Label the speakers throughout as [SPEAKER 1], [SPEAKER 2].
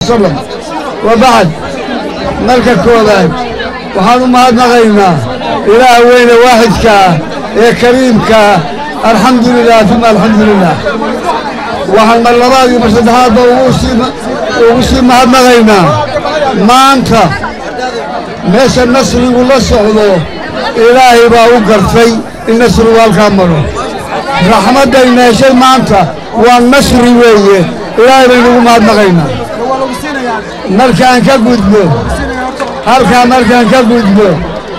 [SPEAKER 1] wasalam wabacd marka koobaad waxaan u mahadnaqaynaa ilaah weyne waaxidka ah ee kariimka ah alxamdu lilah uma alxamdu lilah waxaan mar labaad iyo mar saddexaadba ugu sii mahadnaqaynaa maanta meesha nasrigu la socdo ilaahay baa u gartay in nasrigu halkaa maro raxmaddayna heshay maanta waa nasri weeye ilaahay baynugu mahadnaqaynaa markaan ka gudbo halkaa markaan ka gudbo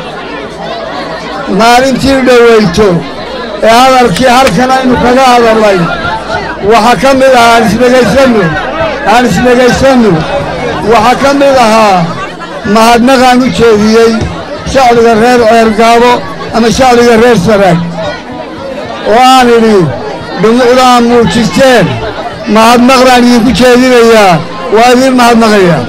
[SPEAKER 1] maalintii dhowayto ee hadalkii halkan aynu kaga hadalnay waxaa ka mid ahaa aan isdhegaysanno aan isdhegaysanno waxaa ka mid ahaa mahadnaqaan u jeediyey shacbiga reer ceergaabo ama shacbiga reer saraag oo aan idhi dhumucda aan muujisteen mahadnaqdaan idinku jeedinayaa waa idiin mahadnaqayaa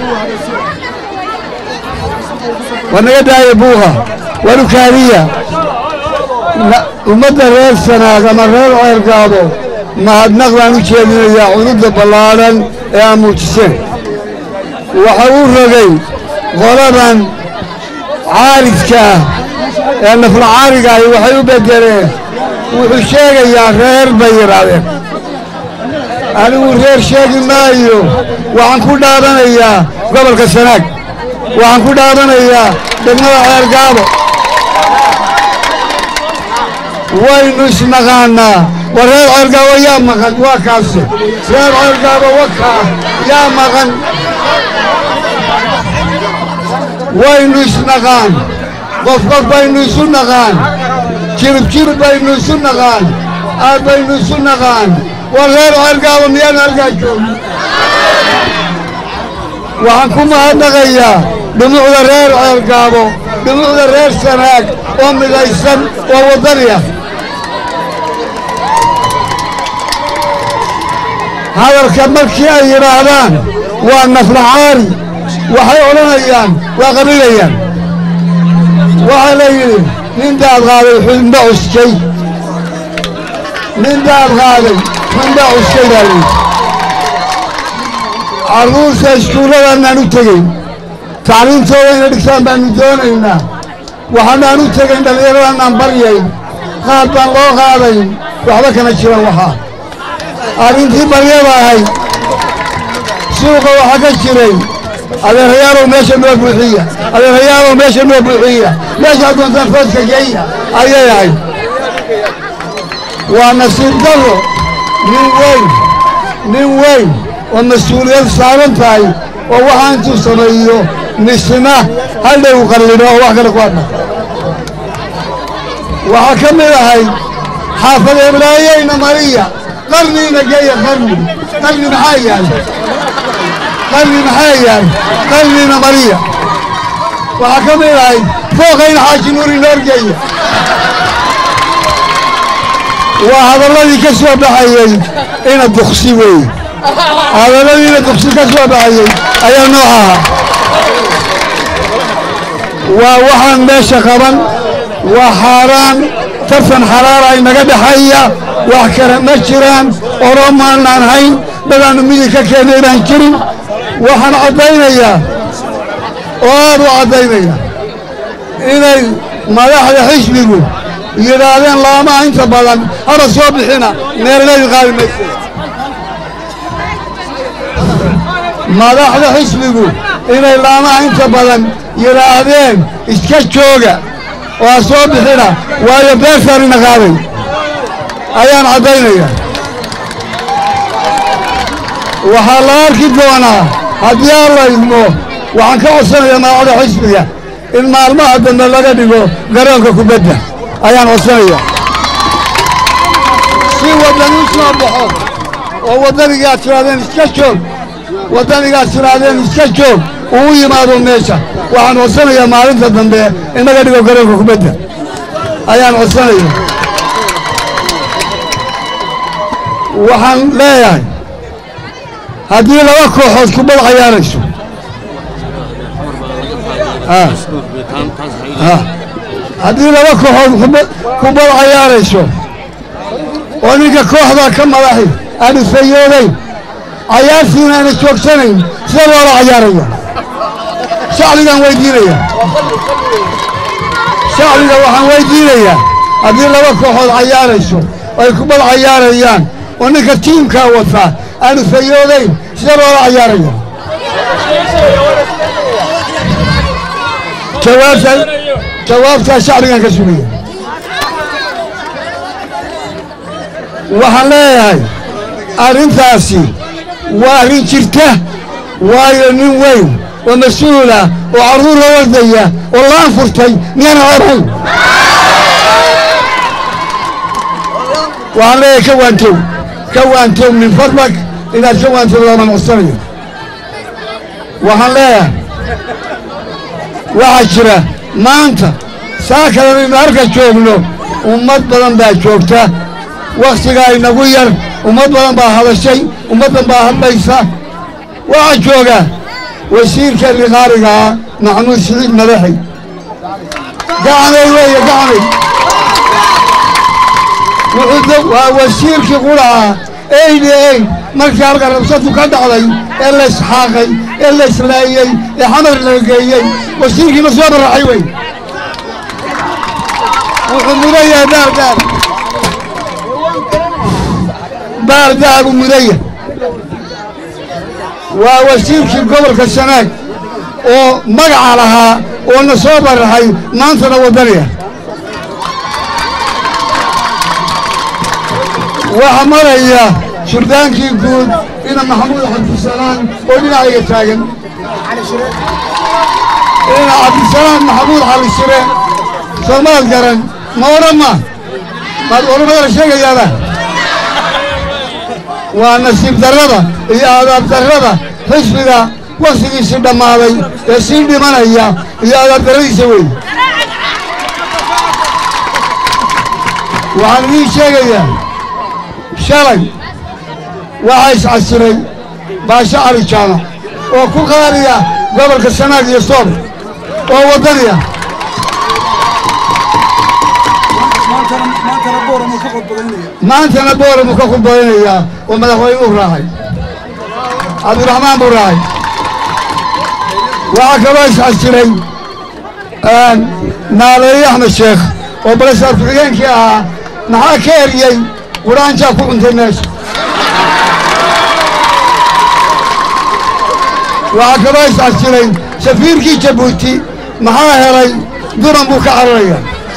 [SPEAKER 1] war naga daaya buuqa waru kaadiya ummadda reer sanaag ama reer ceergaabo mahadnaqdaan u jeedinayaa cududda ballaadhan ee aan muujiseen waxa uu rogay qoladan caaridka ah ee nafla caariga ahi waxay u beddeleen wuxuu sheegayaa reer bay yidhaahdeen anigu reer sheegi maayo waxaan ku dhaadanayaa gobolka sanaag waxaan ku dhaadanayaa degmada ceergaabo waynu isnaqaannaa war reer ceergaabo yaa maqan waa kaase reer ceergaabo wakaa yaa maqan waynu isnaqaan qof qof baynu isu naqaan jirib jirib baynu isu naqaan aad baynu isu naqaan war reer ceergaabo miyaan halkaa joogin waxaan ku mahadnaqayaa dhumucda reer ceergaabo dhumucda reer sanaag oo midaysan oo waddani ah hadalka markii ay yidhaahdaan waa naflacaari waxay odhanayaan waa qabilayaan waxaa la yidhi nin daad qaaday xunda cuskay nin daad qaaday xunda cuskay baa layidhi carruurta iskuulladaanaan u tegeyn tacliimtooda inay dhigtaan baannu doonaynaa waxaanaan u tegayn dhallinyaradaanaan baryayn qaad baan loo qaadayn waxba kama jiran waxaa arrintii baryada ahayd suuqa waxaa ka jiray adeerayaalow meesha noo buuxiya adeerayaalow meesha noo buuxiya meeshaa doontaan foodka geeya ayay ahayd waa nasiib darro nin weyn nin weyn oo mas-uuliyad saaran tahay oo waxaa intuu sameeyo misna hadhow qallidho oo wax kale ku hadha waxaa ka mid ahayd xaafad eblaayeyna mariya qarniina geeya qarni qarni maxaa yaal qarni maxaa yaal qarniina mariya waxaa ka mid ahayd fooqayna xaaji nuuri noorgeeya waa hadalladii ka soo baxayey ina duksi weeye hadalladii ina duksi ka soo baxayey ayaa nooc ahaa waa waxaan meesha qaban waa xaaraan tartan xaraara inaga dhexeeya wax kale ma jiraan oromaanaan hayn dadaannu midig ka keennay baan jirin waxaan caddaynayaa oo aad u caddaynaya inay madaxda xisbigu yidhaahdeen laamaha inta badan haba soo bixina meelnadi qaadi mayse madaxda xisbigu inay laamaha inta badan yidhaahdeen iska jooga oo ha soo bixina waayo beertaanina qaaday ayaan caddaynaya waxaa la arki doonaa haddii aan la idmo waxaan ka codsanayaa madaxda xisbiga in maalmaha dambe laga dhigo garoonka kubadda ayaan codsanaya si waddan u soo baxo oo waddanigaad tirahdeen iska joog waddanigaad tirahdeen iska joog uu yimaado meesha waxaan codsanayaa maalinta dambe in laga dhigo garoonka kubadda ayaan codsanaya waxaan leeyahay haddii laba kooxood kubad cayaarayso haddii laba kooxood kubad cayaarayso oo ninka kooxdaa ka madaxi aanu fayoodayn cayaartiina ayna joogsanayn sida loola cayaaraya shacbigaan weydiinaya shacbiga waxaan weydiinayaa haddii laba kooxood cayaarayso oo ay kubad cayaarayaan oo ninka tiimkaa wataa aanu fayoodayn sida loola cayaaraya jawaabta jawaabtaa shacbigaan ka sugaya waxaan leeyahay arrintaasi waa arrin jirta waayo nin weyn oo mas-uula oo carruur la wardaya oo laan furtay miyaana orayn waxaan leeyahay ka waantow ka waantow min fadlak inaad ka waantow lama noqsanayo waxaan leeyahay waxaa jira maanta saa kalanaynu halka joogno ummad badan baa joogta wakhtigaa inagu yar ummad badan baa hadashay ummaddan baa hadlaysa waxaa jooga wasiirka liqaarigaa maxamuud siciid madaxi gacanay weeye gacanay wuxuu waa wasiirkii quraca eydi eyd markii halka rabsadu ka dhacday ee la isxaaqay ee la islaayey ee xamar la geeyey wasiirkii ma soo baraxay wey wuxuu mudan yahay baardaar baardaar buu mudan yahay waa wasiirkii gobolka sanaag oo magaca lahaa oo na soo baraxay maantana waddaniya waxaa maraya surdaankii guud ina maxamuud cabdisalaan oo dhinacayga taagan ina cabdisalaan maxamuud cali shire soomaad garan ma odhan ma maad olomadala sheegayaaba waa nasiib darrada iyo adaab darrada xisbiga wakhtigiisii dhammaaday ee sii dhimanaya iyo adaab darradiisa wey waxaan idiin sheegayaa shalay waxaa iscasiray baasho cali jaamac oo ku qaaliya gobolka sanaag iyo soob oo waddaniya maantana booramuu ka khudbaynayaa oo madaxweynuu raacay cabdiraxmaan buu raacay waxaa kaloo iscasiray naaleeye axmed sheekh oo balesaar ku-xigeenkii ahaa maxaa ka eriyey quraanjaa ku cuntay meesha waxaa kaloo iscasiray safiirkii jabuuti maxaa helay duran buu ka cararaya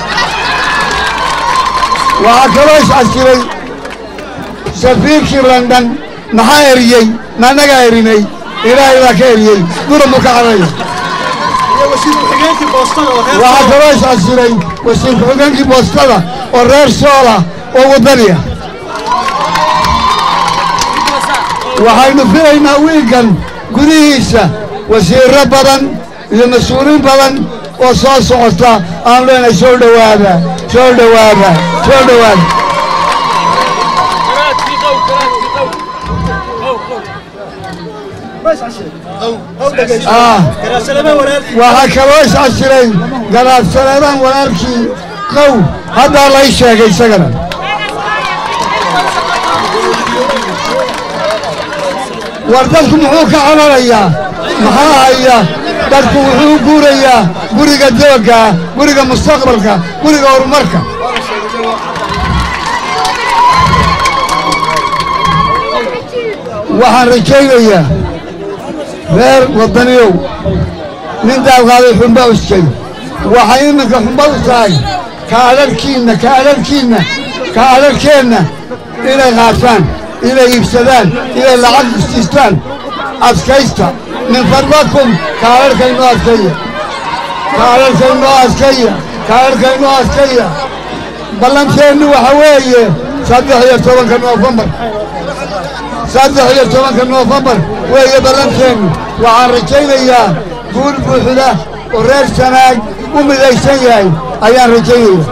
[SPEAKER 1] waxaa kaloo iscasiray safiirkii london maxaa eriyey maannagaa erinay ilaahay baa ka eriyey duran buu ka cararaya waxaa kaloo iscasiray wasiir ku-xigeenkii boostada oo reer soola oo waddaniya waxaynu filaynaa wiilkan gudihiisa wasiirro badan iyo mas-uuliin badan oo soo socota aan leenahay soo dhowaada soo dhowaada soo dhowaada waxaa kaloo iscasiray garaadsaneedaan walaalkii qow haddaa lay sheegay isagana war dadku muxuu ka cararayaa maxaa haya dadku wuxuu guurayaa guriga doogga guriga mustaqbalka guriga horumarka waxaan rajaynayaa reer waddaniyow nin daawqaaday xumba uskay waxay iminka xumba u tahay kaadharhkiinna kaadharhkiinna kaadharhkeenna inay qaataan inay iibsadaan inay lacag istiistaan adkaysta min fadlakum kaadharhkaynoo adkaya kaadharhkaynoo adkaya kaadharhkaynoo adkaya ballanteennu waxa weeye saddex iyo tobanka noofembar saddex iyo tobanka noofembar weeye ballanteennu waxaan rajaynayaa guul buuxda oo reer sanaag u midaysan yahay ayaan rajaynaya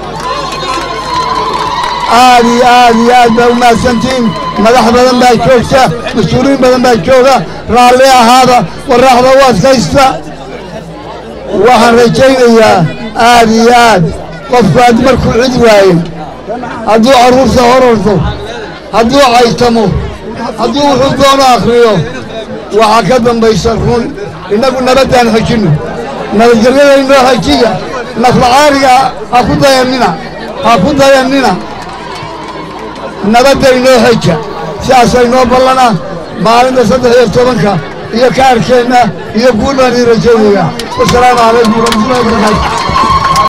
[SPEAKER 1] aad iyo aad iyo aad baa u mahadsantihiin madax badan baa joogta mas-uuliyiin badan baa jooga raalli ahaada waraaxda u adkaysta waxaan rajaynayaa aad iyo aad qofku aad markuu cid waayey hadduu carruurta hororto hadduu caytamo hadduu wuxuu doono akhriyo waxaa ka dambaysa run innagu nabaddaan xejinno nabadgelyada inoo xejiya naflacaariga ha ku dayannina ha ku dayannina nabadda inoo xeja sidaasa inoo ballana maalinta saddex iyo tobanka iyo kaarkeenna iyo guul baan ii rajaynaya wasalaamu calaykum waraxmatullahi wabarakaatu